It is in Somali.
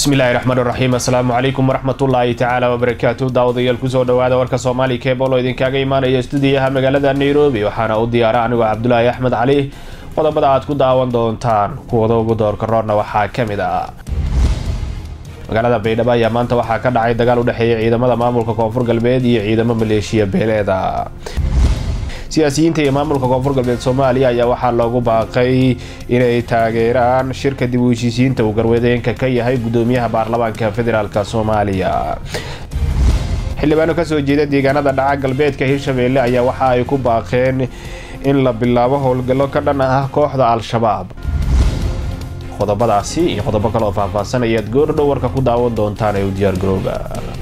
bismillahi raxmaan raxiim assalaamu calaykum waraxmatullaahi tacaala wabarakaatu daawadayaal kusoo dhawaada warka soomaali kebol oo idinkaaga imaanaya stuudiyaha magaalada nairobi waxaana u diyaara anigoo cabdulaahi axmed cali qodobada aad ku daawan doontaan kuwada ugu doorka roorna waxaa ka mid ah magaalada baydhabo ayaa maanta waxaa ka dhacay dagaal u dhexeeya ciidamada maamulka koonfur galbeed iyo ciidamo maleeshiya beeleeda siyaasiyiinta iyo maamulka koonfur galbeed soomaaliya ayaa waxaa loogu baaqay inay taageeraan shirka dib u heshiisiinta uu garwadeenka ka yahay gudoomiyaha baarlamaanka federaalk soomaaliya xildhibaano kasoo jeeda deegaanada dhaca galbeedka hirshabeelle ayaa waxa ay ku baaqeen in la bilaabo howlgallo ka dhan ah kooxda al-shabaab qodobadaasi iyo qodobo kale oo faahfaahsan ayaad goordhow warka ku daawan doontaan ee u diyaargarooba